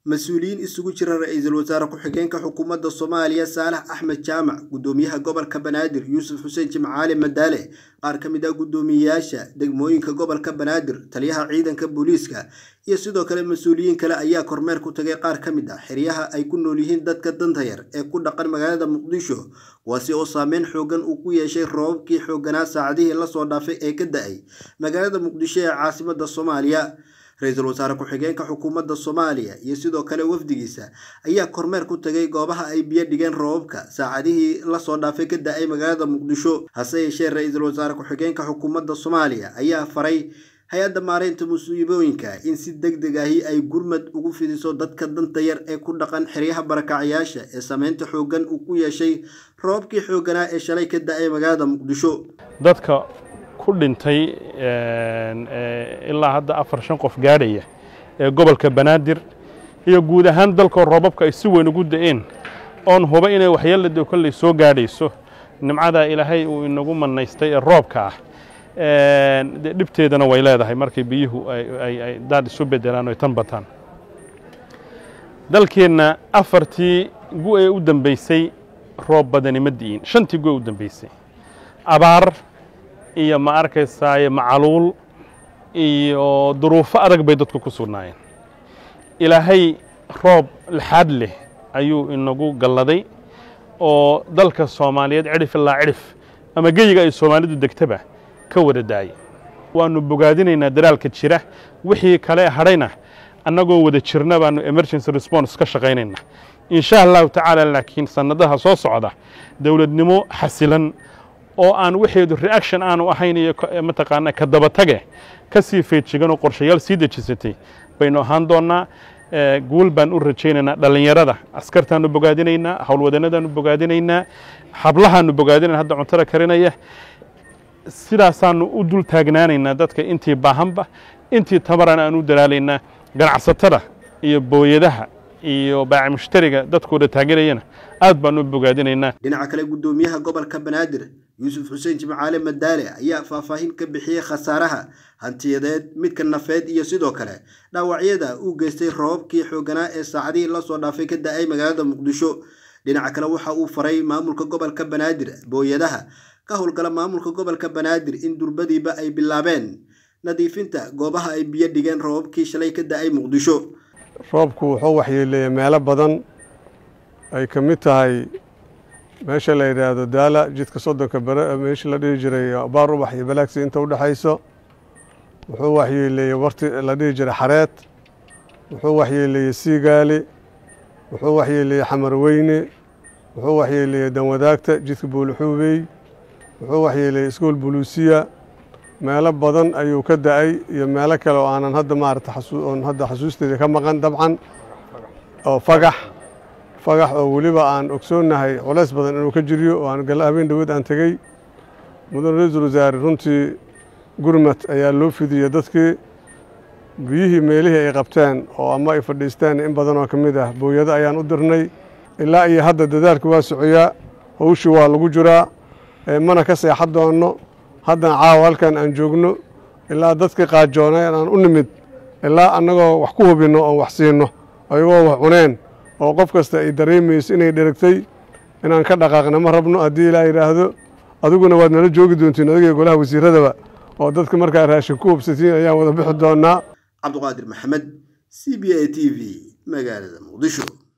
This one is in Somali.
mas-uuliyiin isugu jira ra-iisul wasaare ku-xigeenka xukuumadda soomaaliya saalax axmed jaamac guddoomiyaha gobolka banaadir yuusuf xuseen jimcaali madaale qaar ka mid ah guddoomiyeyaasha degmooyinka gobolka banaadir taliyaha ciidanka booliiska iyo sidoo kale mas-uuliyiin kale ayaa kormeer ku tagay qaar ka mid ah xeryaha ay ku nool yihiin dadka danta yar ee ku dhaqan magaalada muqdisho kuwaasi oo saameyn xoogan uu ku yeeshay roobabkii xooganaa saacadihii lasoo dhaafay ee ka da-ay magaalada muqdisho ee caasimadda soomaaliya ra-iisul wasaare ku-xigeenka xukuumadda soomaaliya iyo sidoo kale wafdigiisa ayaa kormeer ku tagay goobaha ay biyo dhigeen roobabka saacadihii lasoo dhaafay ka da-ay magaalada muqdisho hase yeeshee ra-iisul wasaare ku-xigeenka xukuumadda soomaaliya ayaa faray hay-adda maareynta musiibooyinka in si deg deg ahi ay gurmad ugu fidiso dadka danta yar ee ku dhaqan xeryaha barakacyaasha ee saameynta xooggan uu ku yeeshay roobabkii xoogganaa ee shalay ka da-ay magaalada muqdisho dadka ku dhintay ilaa hadda afar shan qof gaadhaya ee gobolka banaadir iyo guud ahaan dalkoo roobabka ay si weyn ugu da-een oon huba inay waxyeelada kolley soo gaadhayso nimcadaa ilaahay uu inagu manaystay ee roobka ah dee dhibteedana way leedahay markay biyuhu ay daad isu bedelaan o ay tan bataan dalkeenna afartii gu ee u dambaysay roob badani ma di'in shantii gu ee u dambaysay abaar iyo ma arkaysaaye macaluul iyo duruufo adag bay dadku ku sugnaayeen ilaahay roob lixaad leh ayuu inagu galladay oo dalka soomaaliyeed cidhif ilaa cidhif ama geyiga ay soomaalidu degtaba ka wada daayay waannu bogaadinaynaa daraalka jira wixii kale hadhayna annagoo wada jirna baannu emergency response ka shaqaynayna insha allahu tacaala laakiin sannadaha soo socda dowladnimo xasilan oo aan waxeedu reaction aanu ahayn iyo mataqaanaa ka dabatage ka sii feejigan oo qorshayaal sii dejisatay baynu ahaan doonnaa guul baan u rajaynaynaa dhallinyarada askartaannu bogaadinaynaa howlwadannadaannu bogaadinaynaa hablahaannu bogaadinayna hadda cuntada karinaya sidaasaannu u dul taagnaanaynaa dadka intii baahanba intii tabaran aan u dalaalaynaa ganacsatada iyo booyadaha iyo baaci mushtariga dadkooda taageerayana aad baan u bogaadinaynaa dhinaca kale guddoomiyaha gobolka banaadir yuusuf xuseen jimcaale madaale ayaa faahfaahin ka bixiyey khasaaraha hantiyadeed midka nafeed iyo sidoo kale dhaawacyada uu geystay roobabkii xooganaa ee saacadihii lasoo dhaafay ka da-ay magaalada muqdisho dhinaca kale waxa uu faray maamulka gobolka banaadir booyadaha ka howlgala maamulka gobolka banaadir in durbadiiba ay bilaabeen nadiifinta goobaha ay biyo dhigeen roobabkii shalay ka da-ay muqdisho roobku wuxuu waxyeeleeyey meelo badan ay ka mid tahay meesha la yidhaahdo daala jidka soddonka bere meesha la dhihi jiray baar ubax iyo balaagsi inta u dhexayso wuxuu waxyeeleeyey warti la dhihi jiray xareed wuxuu waxyeeleeyey siigaali wuxuu waxyeeleeyey xamarweyne wuxuu waxyeeleeyey danwadaagta jidka buulixuubey wuxuu waxyeeleeyey iskuol buluusiya meelo badan ayuu ka da-ay iyo meelo kale oo aanan hadda maarata oon hadda xasuusteeda ka maqan dabcan oo fagax fagax oo weliba aan ogsoonnahay culays badan inuu ka jiriyo oo aan galla habeen dhawood aan tegey mudan ra-iisul wasaare runtii gurmad ayaa loo fidiyey dadkii biyihii meelihii ay qabteen oo ama ay fadhiisteen in badan oo ka mid ah booyado ayaan u dirnay ilaa iyo hadda dadaalka waa socoyaa hawshii waa lagu jiraa mana ka seexan doonno haddana caawa halkan aan joogno ilaa dadkii qaajoonay aan u nimid ilaa annagoo wax ku hubinno oon wax siinno ayagoo wax cuneen oo qof kasta ay dareemayso inay dheragtay inaan ka dhaqaaqna ma rabno haddii ilaa yidhaahdo adiguna waad nala joogi doontiin adiga golaha wasiiradaba oo dadka markaa raashin ku hubsatiin ayaan wada bixi doonnaa cabduqaadir maxamed c b a t v magaalada muqdisho